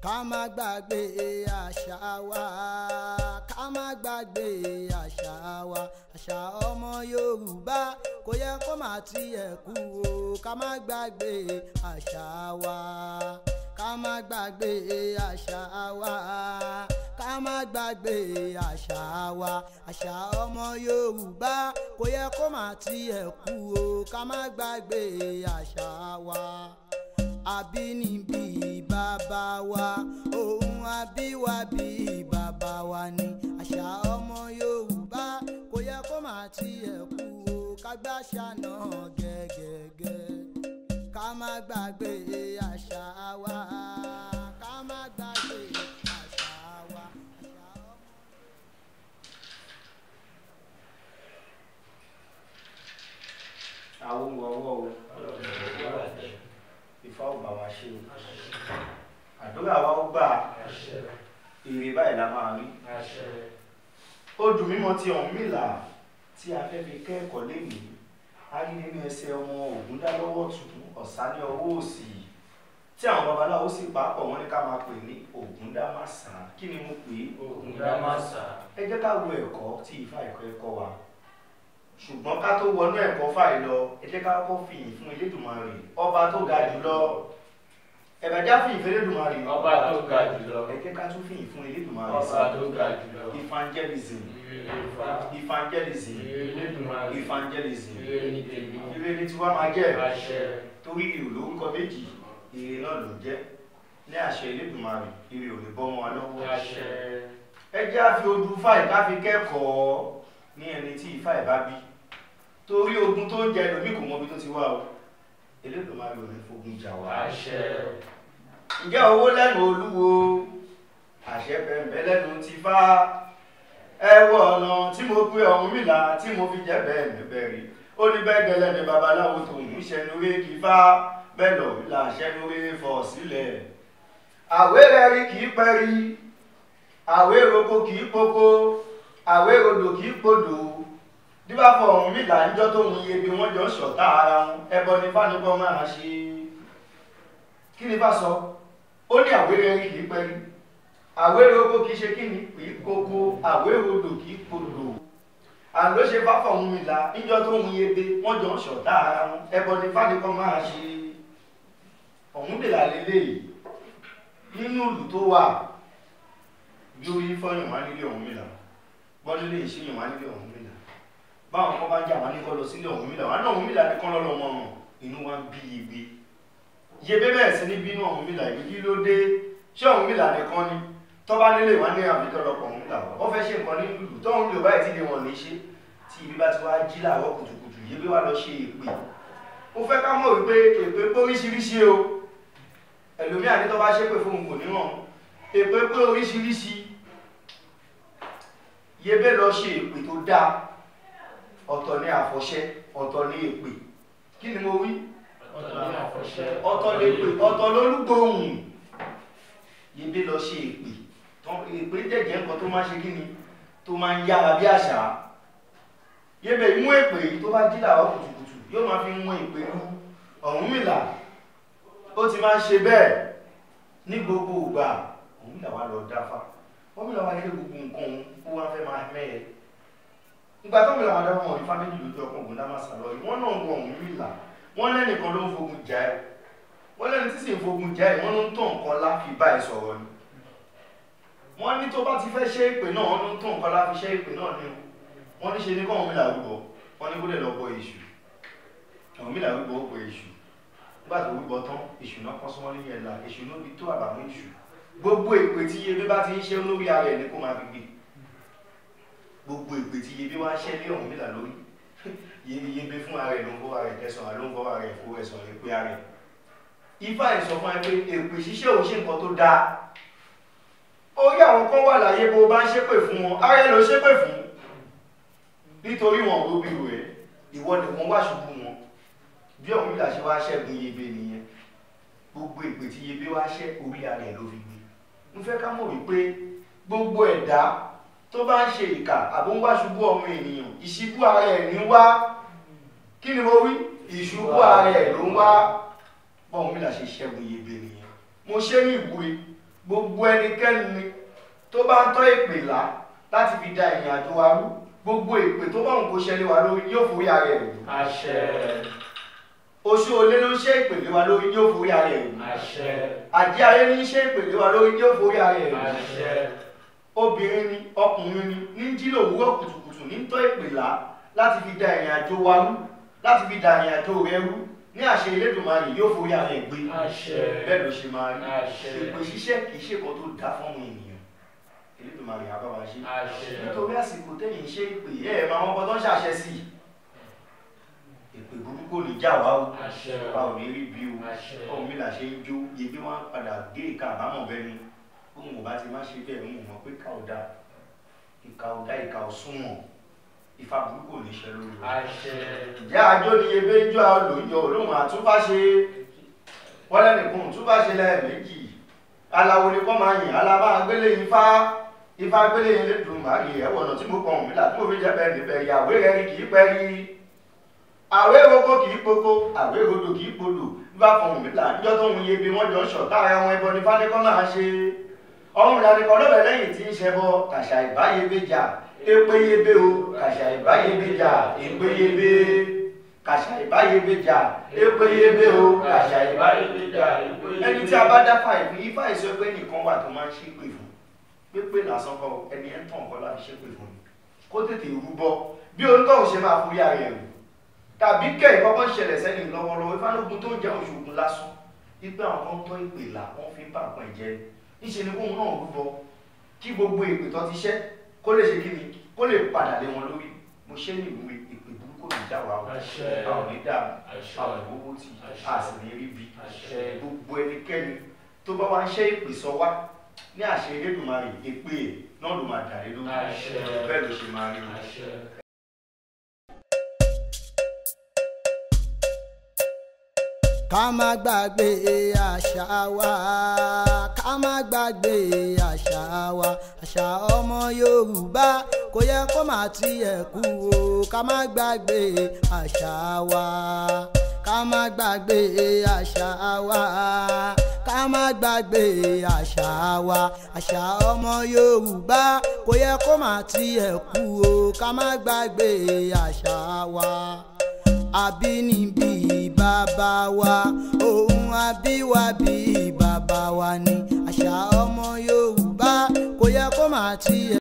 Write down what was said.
ká má gbàgbé àṣà wa ká má gbàgbé àṣà wa àṣà ọmọ yorùbá kò yẹ kó má tiẹ̀ kú o ká má gbàgbé àṣà wa ká má gbàgbé àṣà wa ká má gbàgbé àṣà wa àṣà ọmọ yorùbá kò yẹ kó má tiẹ̀ kú o ká má gbàgbé àṣà wa àbínibí bàbá wa ohun àbíwábí bàbá wa ni àṣà ọmọ yorùbá kò yẹ kó má tiẹ̀ kú o ká gbàṣà náà gẹ́gẹ́gẹ́ ká má gbàgbé àṣà wa ká má gbàgbé àṣà wa. àṣà ọmọ- àwọn ọwọ́ o ìfá ò bá wa ṣe o àdúrà wa ó gbà èrè báyìí la máa rí ó dùn mímọ́ ti Ọ̀rúnmìlà tí a fẹ́ fi kẹ́kọ̀ọ́ lénìí a rí nínú ẹsẹ̀ ọmọ Ògúndálọ́wọ́ tún ọ̀sá ní ọwọ́ òsì tí àwọn babaláwo sì pàápọ̀ wọ́n ní ká máa pè ní Ògúndámàsán kí ni mo pè é ẹ jẹ́ ká wo ẹ̀kọ́ tí ifá ẹ̀kọ́ ẹ̀kọ́ wa ṣùgbọ́n ká tó wọnú ẹ̀kọ́ fàì lọ ẹ jẹ́ ká kọ́ fìyìn fún Elédùmarè ọba tó ga jùlọ ẹ̀bẹ̀já fìyìn fún Elédùmarè Ọba tó ga jùlọ. ẹ jẹ́ ká tún fìyìn fún Elédùmarè Ọba tó ga jùlọ. evangelism Ìfà. evangelism Elédùmarè. evangelism Ire ni tèmi. ire ni tiwa máa jẹ́ Àṣẹ. torí ire ò lórúkọ méjì ire náà ló jẹ́ ní àṣẹ Elédùmarè ire ò ní bọ́ mọ́ wa lọ́wọ́ Àṣẹ. ẹ jẹ́ àfi ojú fáì ká fi kẹ́kọ̀ọ́ ní ẹni tí ifá ẹ̀ bá bí torí ogun tó ń jẹ lómi kò mọ ibi tó ti wá o Elédùmarè ò ní fogun jà wá. Àṣẹ. ǹjẹ́ owó lẹ́nu olúwo àṣẹ pẹ̀mbẹ́ lẹ́nu ti fá ẹ wọ ọ̀nà tí mo pé Ọ̀rúnmìlà tí mo fi jẹ́ bẹ́ẹ̀ mẹ́bẹ́ rí ó ní bẹ́ẹ̀ gẹ́lẹ́ ní babaláwo tó ń ṣẹnu ré kí fá bẹ́ẹ̀ lọ là ṣẹnu ré fọ̀ sílẹ̀ àwérẹ́ rí kì í pẹ́ rí àwéroko kì í poko àwérodò kì í podò díbàfọ̀ Ọ̀rúnmìlà níjọ́ tó ń iye bí wọ́n jọ ṣọ̀tá ara wọn ẹbọ ní fánibọ́ máa ṣe kí ni bá sọ ó ní àwérẹ́ rí kì í pẹ́ rí àwérè oko kì í ṣe kí ni kì í koko àwérè odò kì í podò àló ṣe bá fọ̀ Ọ̀rúnmìlà níjọ́ tó ń iye bí wọ́n jọ ṣọ̀tá ara wọn ẹbọ ní fánibọ́ máa ṣe Ọ̀rúnmìlà lélẹ́yìí nínú ìlú tó wà bí orí fọyín wá nílé Ọ̀rúnmìlà bọ́dún lè ṣíyàn wá nílé Ọ̀rúnmìlà báwọn kan bá jà wá ní kọ́ lọ sílé Ọ̀rúnmìlà wá náà Ọ̀rúnmìlà ní kán lọ́lọ́ wọn hàn inú wa ń bí igbe yebe bẹ́ẹ̀ sí ní bínú Ọ̀rúnmìlà ibi kí ló dé ṣé Ọ̀rúnmìlà nìkan ni tọ́ba nílé wá ní àbíkọ́lọpọ̀ Ọ̀rúnmìlà wá wọ́n fẹ́ ṣe nǹkan ní lùlù tóun lè báyìí tí lè wọ̀n ní ṣe tí ibi bá ti wá jí láàárọ̀ kùtùkùtù yebe wá lọ ṣe èpè mo fẹ́ ká mọ̀ wípé èpè pé oríṣiríṣi o ẹlòmíà ní tọ́ba ṣépè fóun kò ní hàn èpè pé oríṣiríṣi yebe lọ ṣe èpè tó dáa ọ̀tọ̀ ní àfọ̀ṣẹ ọ̀tọ̀ ní èpè kí ni mo wí Ọ̀tọ̀ ní àfọ̀ṣẹ. ọ̀tọ̀ lè pè ọ̀tọ̀ lólúgbòhùn yebe lọ ṣe èpè tán èpè jẹjẹ nǹkan tó máa ṣe kí ni tó máa ń yára bí àṣà yebe mú èpè yìí tó bá jí làwọn kùtùkùtù yóò máa fi mú èpè lu Ọ̀rúnmìlà ó ti máa ń ṣe bẹ́ẹ̀ ní gbogbo ìgbà Ọ̀rúnmìlà wà lọ dáfá Ọ̀rúnmìlà wà nílé gbogbo nǹkan òun kó wá fẹ́ máa mẹ́ẹ̀ ìgbà tó ń lọ àwọn adáwọ̀ ìfá méjì lójú ọkùnrin Ògúndámàsà lọ yìí wọ́n náà ń wọ Ọ̀rúnmìlà wọ́n lẹ́nìkan ló ń fogun jà ẹ́ wọ́n lẹ́ni tí sì ń fogun jà ẹ́ wọ́n ló ń tàn nǹkan láfi bá ẹ sọ̀rọ̀ ni wọ́n ní tó bá ti fẹ́ ṣe ìpè náà wọ́n ló ń tàn nǹkan láfi ṣe ìpè náà ni wọ́n ní ṣe ní kọ́ Ọ̀rúnmìlà rúbọ wọ́n ní kó lè lọ bọ èṣù Ọ̀rúnmìlà rúbọ ó bọ èṣù nígbà tó rúbọ tán èṣù náà kọ́ sọ́wọ́n ní ẹ̀la èṣù ló fi tó àbàmú èṣù gbogbo ìpè tí yebe bá ti ń ṣe lórí ara ẹ̀ ní kó máa fi gbé gbogbo ìpè tí yebe wá ṣẹ́ lé Ọ̀rúnmìlà lórí yebe fún ara ẹ̀ ló ń fọwọ́ ara ẹ̀ kẹsàn-án ló ń fọwọ́ ara ẹ̀ fowó ẹ̀sán rẹ̀ pé ara ẹ̀ ifá ẹ̀ sọ fún ẹ pé èpè ṣíṣe ò ṣe nǹkan tó dáa orí àwọn kan wà láyé bó bá ń ṣépè fún wọn ara ẹ̀ ló ṣépè fún nítorí wọn ò róbì rẹ̀ ìwọ nìkan wá ṣubú wọn bí Ọ̀rúnmìlà ṣe wá ṣẹ́gun yebe nìyẹn gbogbo ìpè tí yebe wá ṣẹ́ orí ara ẹ̀ ló fi gbé mo fẹ́ ká mọ̀ wípé gbogbo ẹ̀dá tó bá ń ṣe ìkà àbó ń wá ṣubú ọmọ ènìyàn ìṣubú ara ẹ̀ ní wá kí ni mo wí ìṣubú ara ẹ̀ ló ń wá bọ́ọ̀mù mi là ṣe ṣẹ́gun yebe nìyẹn mo ṣe ní ìwúre gbogbo ẹnikẹ́ni tó bá ń tọ́ èpè là láti fi da ìrìn àjò wa rú gbogbo èpè tó bá òun kó ṣẹlẹ̀ wa lórí yóò forí ara ẹ̀ rù àṣẹ oṣù olé ló ń ṣe ìpèlè wa lórí yóò forí ara ẹ̀ rù àṣẹ àjẹ́ ayé ní ṣe ìpèlè wa lórí yóò forí ara ẹ̀ rù àṣẹ obìnrin ni ọkùnrin ni ní jí lòwúrọ̀ kùtùkùtù ní tọ́ ìpèlà láti fi da ìrìn àjò wa rú láti fi da ìrìn àjò rẹ rú ní àṣẹ Elédùmarè yóò forí ara ẹ̀ gbé àṣẹ bẹ́ẹ̀ ló ṣe máa rí Àṣẹ. èpè ṣíṣẹ́ kì í ṣe kan tó dá fọ́ọ̀mù ènìyàn Elédùmarè á bá wa ṣe àṣẹ nítorí àsìkò tẹ́yìn ṣe ìpè ẹ̀ ẹ̀ máa wọ́n kọ́ tó ń ṣàṣẹ sí i èpè burúkú ò ní já wa o àṣẹ a ò ní rí bí o àṣẹ ọ̀hún mi là ṣe ń jó yebí wọn á padà gé ìka àbámọ̀ bẹ́ni òun ò bá ti má ṣe bẹ́ẹ̀ ń mọ̀ pé ká ò dá ìka ò dá ìka ò súnmọ̀ ìfà burúkú ò ní ṣe lóru. àṣẹ ìyá àjọ ni ebe ń jọ olóyún olóhùn àtúnfàṣe wọ́n lẹ́nìkan òtúnfàṣe lẹ́ẹ̀mejì aláwo ni kọ́ máa yìn alábá gbélé ifá ifá gbélé yẹn lè dùn máa yẹ ẹ̀wọ̀n náà tí mo kàn mí là tí mo fi jẹ́ bẹ́ẹ̀ níbẹ̀ ìyàwó rẹ̀ ni kì í pẹ́ rí àwé roko kì í poko àwé rodo kì í podò bá fọhùn mí là níjọ́ tó ń yẹ bí wọ́n jọ ń ṣọ̀tá ara wọn ẹbọ ní fánikọ́ máa ṣe ọ̀hún ìlànìkan lọ́bẹ̀ lẹ́yìn tí ń ṣẹbọ kàṣà ìbáyébéjà épéyébé o kàṣà ìbáyébéjà épéyébé kàṣà ìbáyébéjà épéyébé o kàṣà ìbáyébéjà ẹni tí a bá dá fà ìfún ifá ìsọ pé nìkan wà tó máa ń ṣépè fún pépè lásán kọ ẹni ẹ̀ ń tàn kọ́ láti ṣépè fún ni kó tètè rúbọ bí onítọ̀hún ṣe máa forí ara ẹ̀ rù tàbí kẹ́ ìkọ́kọ́ ṣẹlẹ̀ sẹ́ni lọ́wọ́lọ́wọ́ ìfánógun tó ń jẹ́ oṣoògùn lásán ipe àwọn kan tọ́ ìpè là wọ́n fi ń bá àpọ̀ ìjẹ́ níṣẹ́ ni kóun náà rúbọ kí gbogbo ìpè tó ti ṣẹ́ kó lè ṣe kí ni kó lè padà lé wọn lórí mo ṣe ní ìwé ìpè burúkú ní ìjà wa o Àṣẹ. a ò ní dà Àṣẹ. a ò ní owó tì Àṣẹ. a sì ní rí bi Àṣẹ. gbogbo ẹnikẹ́ni tó bá wá ń ṣe ìpè sọ wá ní àṣẹ Elédùmarè èpè náà ló máa dà lé lórí Àṣẹ. bẹ́ẹ̀ ló ṣe máa rí o. àṣẹ ká má gbàgbé àṣà wa ká má gbàgbé àṣà wa àṣà ọmọ yorùbá kò yẹ kó má tiẹ̀ kú o ká má gbàgbé àṣà wa ká má gbàgbé àṣà wa ká má gbàgbé àṣà wa àṣà ọmọ yorùbá kò yẹ kó má tiẹ̀ kú o ká má gbàgbé àṣà wa àbínibí bàbá wa ohun àbíwábí bàbá wa ni àṣà ọmọ yorùbá kò yẹ kó má tiẹ̀.